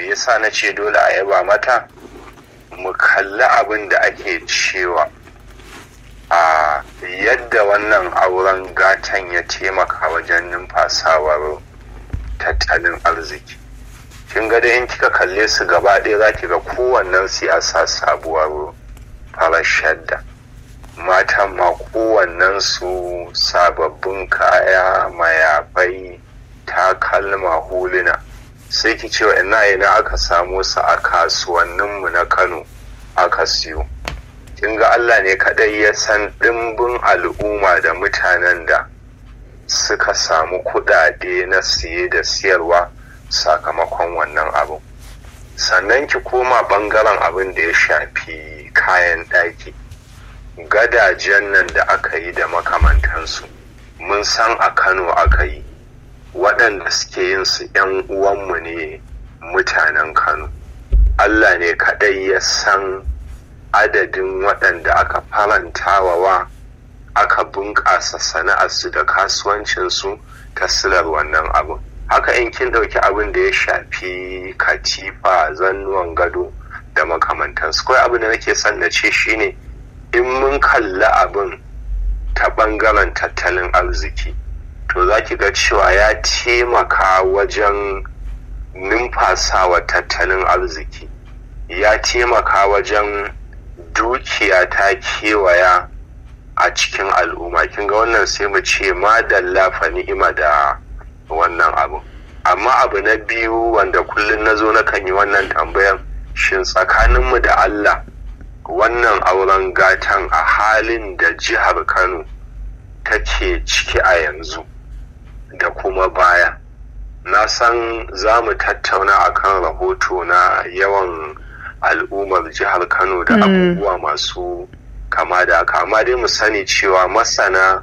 yasa na ce dole a yaba mata mu kalli abin da ake cewa a yadda wannan auren gatan ya taimaka wajen numfasawar tattalin arziki kin ga da in kika kalle su gaba ɗaya za ki ga kowannen siyasa sabuwar farar shadda matan ma kowannen su sababbin kaya mayafai takalma huluna sai ki ce ina ina aka samo su a kasuwanninmu na kano aka siyo kin ga allah ne kadai ya san ɗimbin al'umma da mutanen da suka samu kuɗaɗe na siye da siyarwa sakamakon wannan abin sannan ki koma ɓangaren abin da ya shafi kayan ɗaki gadajen nan da aka yi da makamantansu mun san a kano aka yi waɗanda suke yin su ‘yan uwanmu ne mutanen kano allah ne kaɗai ya san adadin waɗanda aka farantawa wa aka bunƙasa sana'arsu da kasuwancinsu ta silar wannan abin haka in kin ɗauki abin da ya shafi katifa zannuwan gado da makamantansu kawai abin da nake son na ce shine in mun kalli abin ta ɓangaren tattalin arziki to za ki ga cewa ya taimaka wajen numfasawa tattalin arziki ya taimaka wajen dukiya ta kewaya a cikin al'umma kin ga wannan sai mu ce madalla fa ni'ima da wannan abu amma abu na biyu wanda kullum na zo na kan yi wannan tambayan shin tsakaninmu da Allah wannan auren gatan a halin da jihar Kano take ciki a yanzu da kuma baya na san za mu tattauna akan rahoto na yawan al'ummar jihar Kano da abubuwa masu kama da haka amma dai mu sani cewa masana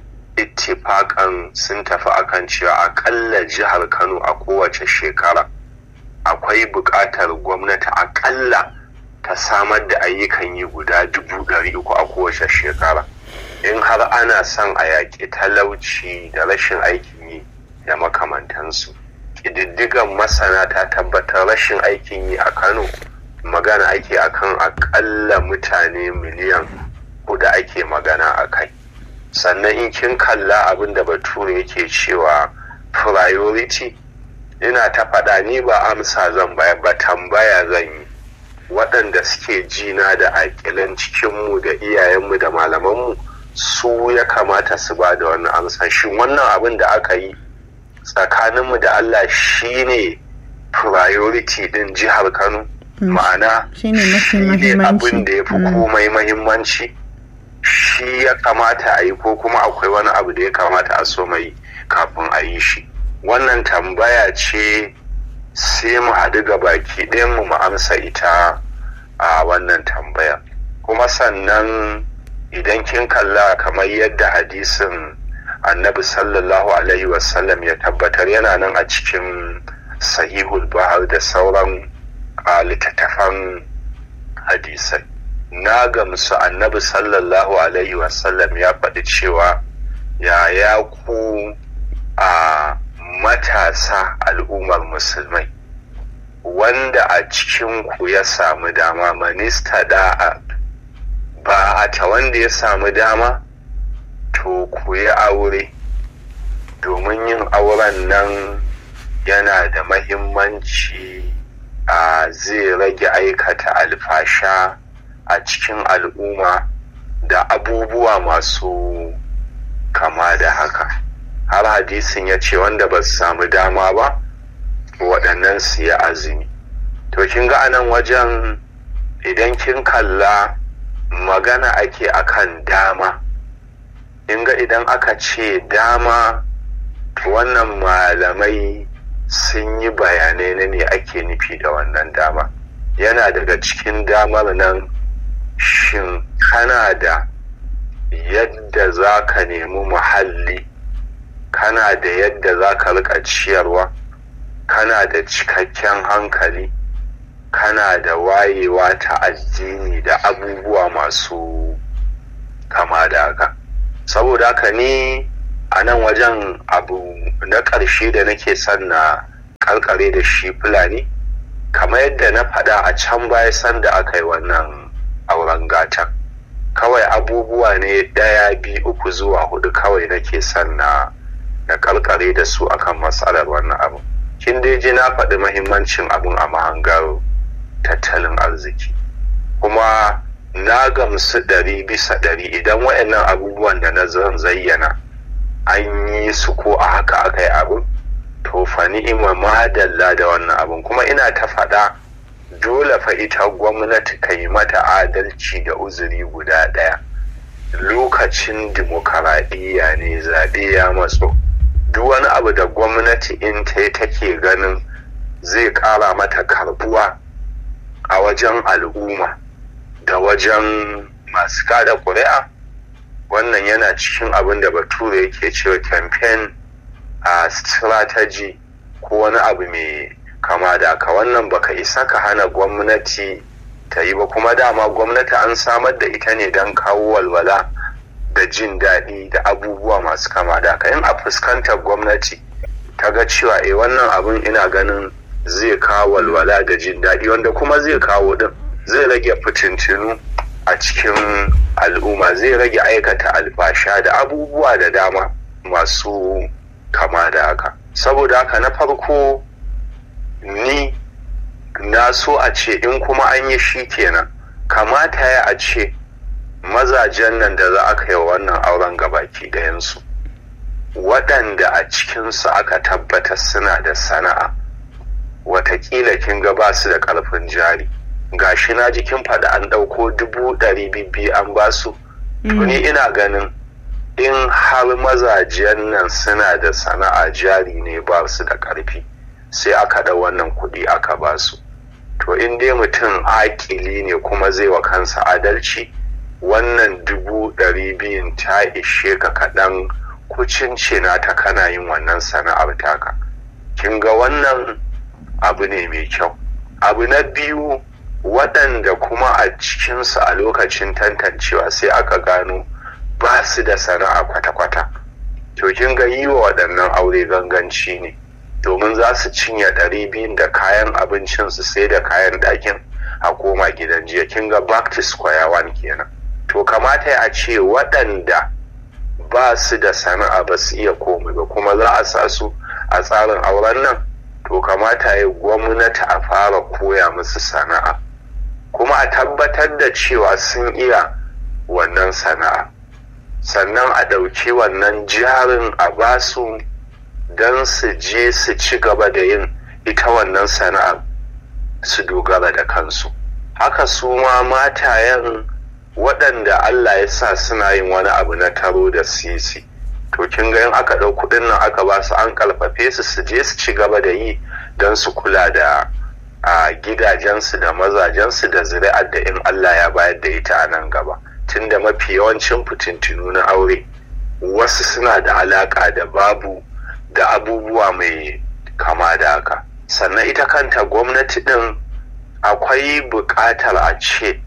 ittifakan sun tafi akan cewa akalla jihar Kano a kowace shekara akwai buƙatar gwamnati akalla ta samar da ayyukan yi guda dubu ɗari uku a kowace shekara in har ana son a yaƙi talauci da rashin aikin yi da makamantansu ƙididdigan masana ta tabbatar rashin aikin yi a kano magana ake akan akalla mutane miliyan hudu ake magana a kai sannan in kin kalla abin da bature yake cewa priority ina ta faɗa ni ba amsa zan baya ba tambaya zan yi waɗanda suke jina da aƙilan cikinmu da iyayenmu da malamanmu su ya kamata su ba da wannan amsa shin wannan abin da aka yi tsakaninmu da Allah shine priority din jihar Kano ma'ana shine mafi ne muhimmanci abin da ya fi komai mahimmanci shi ya kamata a yi ko kuma akwai wani abu da ya kamata a so mai kafin a yi shi wannan tambaya ce sai mu haɗu ga baki ɗayanmu mu amsa ita a wannan tambaya kuma sannan idan kin kalla kamar yadda hadisin annabi sallallahu alaihi wasallam ya tabbatar yana nan a cikin sahihul bahar da sauran a littattafan hadisai na gamsu annabi sallallahu alaihi wasallam ya faɗi cewa ya ya ku a matasa al'ummar musulmai wanda a cikinku ya samu dama manista da'a ba a ta wanda ya samu dama to ku yi aure domin yin auren nan yana da mahimmanci a zai rage aikata alfasha a cikin al'umma da abubuwa masu kama da haka har hadisin ya ce wanda ba su samu dama ba waɗannan su yi azumi to kin ga anan wajen idan kin kalla magana ake akan dama in ga idan aka ce dama to wannan malamai sun yi bayanai na ne ake nufi da wannan dama yana daga cikin damar nan shin kana da yadda za ka nemi muhalli kana da yadda za ka rika ciyarwa kana da cikakken hankali kana da wayewa ta addini da abubuwa masu kama da haka saboda haka ni a nan wajen abu na ƙarshe da nake son na karkare da shi fulani kamar yadda na faɗa a can baya sanda aka yi wannan auren gatan kawai abubuwa ne ɗaya biyu uku zuwa hudu kawai nake son na na kalkare da su akan matsalar wannan abu kin dai ji na faɗi mahimmancin abun a mahangar tattalin arziki kuma na gamsu ɗari bisa ɗari idan waɗannan abubuwan da na zan zayyana an yi su ko a haka aka yi abin to fa ni'ima madalla da wannan abin kuma ina ta faɗa dole fa ita gwamnati ka yi mata adalci da uzuri guda ɗaya lokacin dimokuraɗiyya ne zaɓe ya matso duk wani abu da gwamnati in ta take ganin zai ƙara mata karbuwa a wajen al'umma da wajen masu kada ƙuri'a wannan yana cikin abin da bature yake cewa campaign a strategy ko wani abu mai kama da ka wannan baka isa ka hana gwamnati ta yi ba kuma dama gwamnati an samar da ita ne don kawo walwala da jin daɗi da abubuwa masu kama da ka in a fuskantar gwamnati ta ga cewa eh wannan abin ina ganin zai kawo walwala da jin daɗi wanda kuma zai kawo din zai rage fitintinu a cikin al'umma zai rage aikata albasha da abubuwa da dama masu kama da haka saboda haka na farko ni na so a ce in kuma an yi shi kenan kamata ya a ce mazajen nan da za aka yi wannan auren gabaki ɗayansu waɗanda a cikinsu aka tabbatar suna da sana'a watakila kin ga ba su da ƙarfin jari gashi na jikin faɗa an ɗauko dubu ɗari bibbi an ba su ni ina ganin in har mazajen nan suna da sana'a jari ne ba su da ƙarfi sai aka ɗau wannan kuɗi aka ba su to in dai mutum akili ne kuma zai wa kansa adalci wannan dubu ɗari biyun ta ishe ka kaɗan kucince na ta kana yin wannan sana'ar taka kin ga wannan abu ne mai kyau abu na biyu waɗanda kuma a cikinsu a lokacin tantancewa sai aka gano ba su da sana'a kwata-kwata to kin ga yi wa waɗannan aure ganganci ne domin za su cinye ɗari biyun da kayan abincinsu sai da kayan ɗakin a koma gidan jiya kin ga back to square one kenan to kamata a ce waɗanda ba su da sana'a ba su iya komai ba kuma za a sa su a tsarin auren nan to kamata ya gwamnati a fara koya musu sana'a kuma a tabbatar da cewa sun iya wannan sana'a sannan a ɗauki wannan jarin a basu don su je su ci gaba da yin ita wannan sana'ar su dogara da kansu haka su ma matayen waɗanda Allah ya sa suna yin wani abu na taro da sisi to kin ga in aka ɗau kuɗin nan aka ba su an kalfafe su su je su ci gaba da yi don su kula da a gidajensu da mazajensu da zuri'ar da in Allah ya bayar da ita a nan gaba tunda mafi yawancin fitintinu na aure wasu suna da alaƙa da babu da abubuwa mai kama da haka sannan ita kanta gwamnati ɗin akwai buƙatar a ce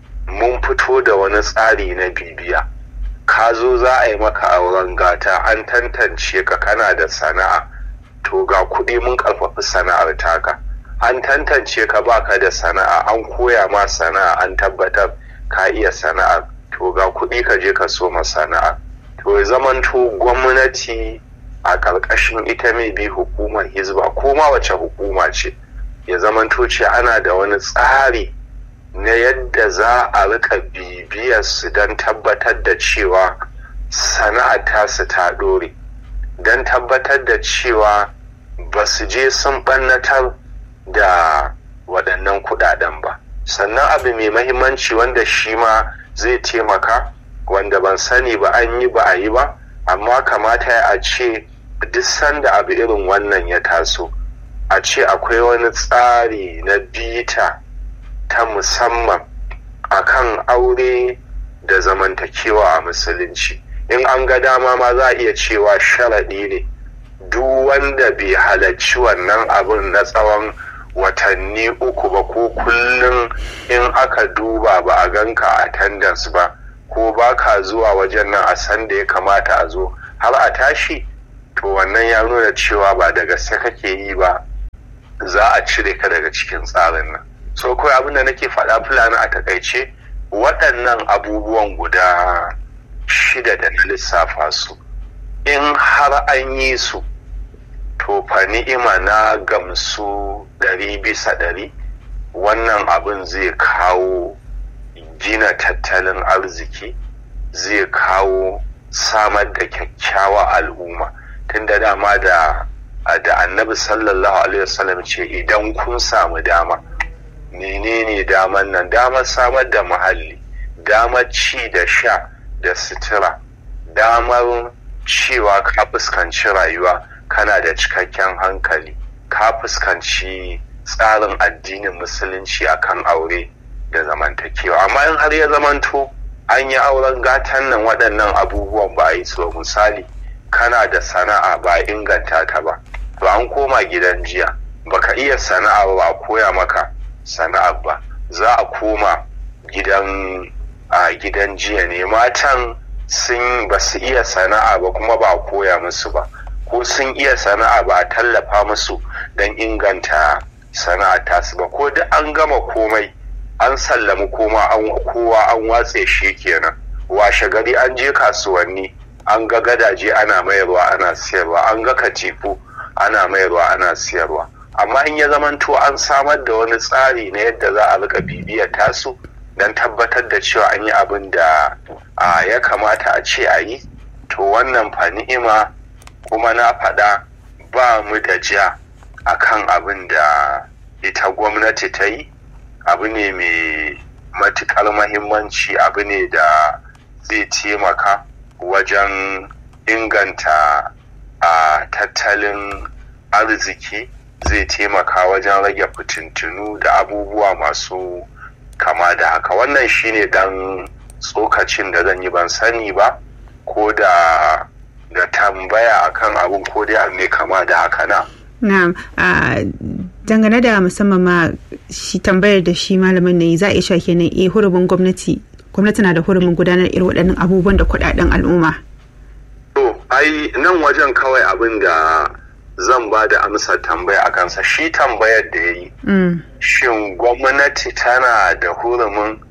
mun fito da wani tsari na bibiya ka zo za a yi maka auren gata an tantance ka kana da sana'a to ga kuɗi mun ƙarfafi sana'ar taka an tantance ka baka da sana'a an koya ma sana'a an tabbatar ka iya sana'ar to ga kuɗi ka je ka soma sana'a to ya zamanto gwamnati a ƙarƙashin ita mai bi hukumar hizba ko ma wace hukuma ce ya zamanto ce ana da wani tsari na yadda za a rika bibiyar su don tabbatar da cewa sana'a tasu ta ɗore don tabbatar da cewa ba su je sun ɓannatar da waɗannan kuɗaɗen ba sannan abu mai mahimmanci wanda shi ma zai taimaka wanda ban sani ba an yi ba a yi ba amma kamata a ce duk sanda abu irin wannan ya taso a ce akwai wani tsari na bita ta musamman akan aure da zamantakewa a musulunci in an ga dama ma za a iya cewa sharaɗi ne duk wanda bai halarci wannan abin na tsawon watanni uku ba ko kullum in aka duba ba a ganka a attendance ba ko ba ka zuwa wajen nan a san da ya kamata a zo har a tashi to wannan ya nuna cewa ba da gaske kake yi ba za a cire ka daga cikin tsarin nan so kawai abin da nake faɗa fulani a takaice waɗannan abubuwan guda shida da na lissafa su in har an yi su to fa ni'ima na gamsu ɗari bisa ɗari wannan abin zai kawo gina tattalin arziki zai kawo samar da kyakkyawa al'umma tun da dama da da annabi sallallahu alaihi wasallam ce idan kun samu dama menene daman nan damar samar da muhalli damar ci da sha da sutura damar cewa ka fuskanci rayuwa kana da cikakken hankali ka fuskanci tsarin addinin musulunci akan aure da zamantakewa amma in har ya zamanto an yi auren gatan nan waɗannan abubuwan ba a yi su misali kana da sana'a ba inganta ta ba to an koma gidan jiya baka iya sana'a ba a koya maka sana'a ba za a koma gidan a gidan jiya ne matan sun ba su iya sana'a ba kuma ba a koya musu ba ko sun iya sana'a ba a tallafa musu don inganta sana'a tasu ba ko da an gama komai an sallami koma an kowa an watse shi kenan washe gari an je kasuwanni an ga gadaje ana mayarwa ana siyarwa an ga katifu ana mayarwa ana siyarwa amma in ya zamanto an samar da wani tsari na yadda za a rika bibiyar tasu don tabbatar da cewa an yi abin da ya kamata a ce a yi to wannan fa ni'ima kuma na faɗa ba mu da ja akan abin da ita gwamnati ta yi abu ne mai matuƙar mahimmanci abu ne da zai taimaka wajen inganta a tattalin arziki zai taimaka wajen rage fitintunu da abubuwa masu kama da haka wannan shine dan tsokacin da zan yi ban sani ba ko da da tambaya akan abun ko dai mai kama da haka na na'am dangane da musamman ma shi tambayar da shi malamin na yi za a iya cewa kenan eh hurumin gwamnati gwamnati na da hurumin gudanar irin waɗannan abubuwan da kuɗaɗen al'umma to ai nan wajen kawai abin da zan ba da amsa tambaya a kansa shi tambayar da ya yi shin gwamnati tana da hurumin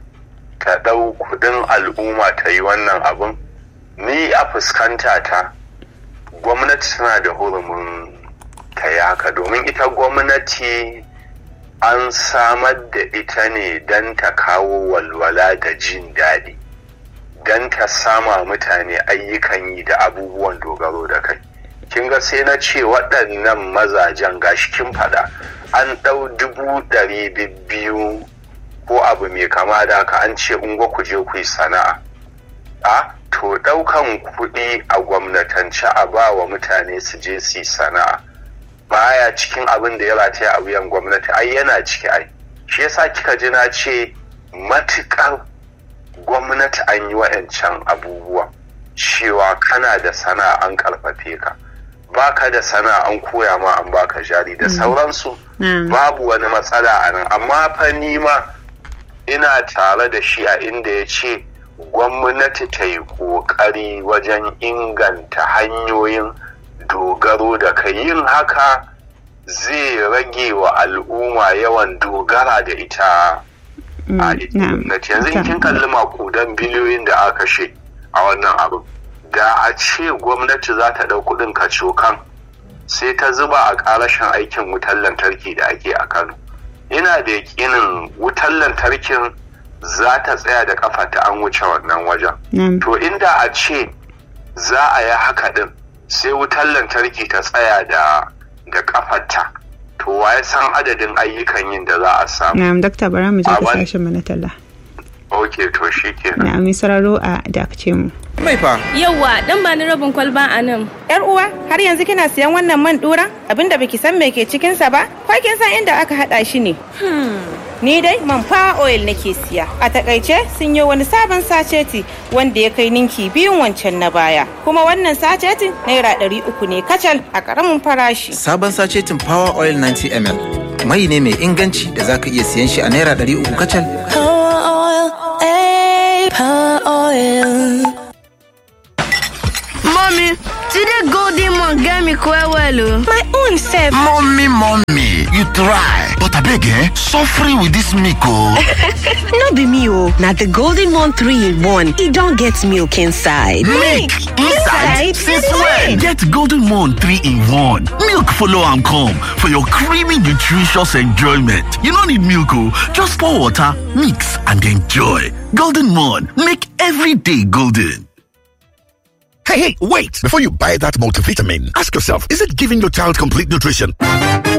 ta ɗau kuɗin al'umma ta yi wannan abin ni a fuskanta ta gwamnati tana da hurumin ta yi haka domin ita gwamnati an samar da ita ne don ta kawo walwala da jin daɗi don ta sama mutane ayyukan yi da abubuwan dogaro da kai kin ga sai na ce waɗannan mazajen gashi kin faɗa an ɗau dubu ɗari biyu ko abu mai kama da haka an ce in ku je ku yi sana'a a to ɗaukan kuɗi a gwamnatance a ba wa mutane su je su yi sana'a baya cikin abin da ya rataya a wuyan gwamnati ai yana ciki ai shi yasa kika ji na ce matuƙar gwamnati an yi wa'ancan abubuwa cewa kana da sana'a an karfafe ka baka da sana'a an koya ma an baka jari da sauransu babu wani matsala a nan amma fa ni ma ina tare da shi a inda ya ce gwamnati ta yi ƙoƙari wajen inganta hanyoyin dogaro da kai yin haka zai rage wa al'umma yawan dogara da ita a gwamnati yanzu in kin kalli makudan biliyoyin da aka kashe a wannan abin da a ce gwamnati za ta ɗau kuɗin kacokan sai ta zuba a ƙarashin aikin wutar lantarki da ake a kano ina da yakinin wutar lantarkin za ta tsaya da kafa ta an wuce wannan wajen to inda a ce za a yi haka din sai wutar lantarki ta tsaya da da kafarta to waye san adadin ayyukan yin da za a samu na'am dakta bara mu je ga sashen mu na talla ok to shi kenan na'am sararo a dakace mu mai fa yauwa dan ba ni rabin kwalba a nan yar uwa har yanzu kina siyan wannan man dura abinda baki san me ke cikin sa ba ko kin san inda aka hada shi ne ni dai man fa oil nake siya a takaice sun yi wani sabon saceti wanda ya kai ninki biyun wancan na baya kuma wannan sacetin naira ɗari uku ne kacal a ƙaramin farashi sabon sacetin power oil 90 ml mai ne mai inganci da zaka iya siyan shi a naira ɗari uku kacal Power oil, eh, power oil. Mommy, today golden one get me quite well. oh. My own self. Mommy, mommy, you try but abeg eh suffering with this milk o. no be me o na the golden one three in one e don get milk inside. milk inside since when. get golden one three in one milk follow am come for your creamy nutritious enjoyment you no need milk o just pour water mix and enjoy golden one make every day golden. Hey, hey, wait! Before you buy that multivitamin, ask yourself, is it giving your child complete nutrition?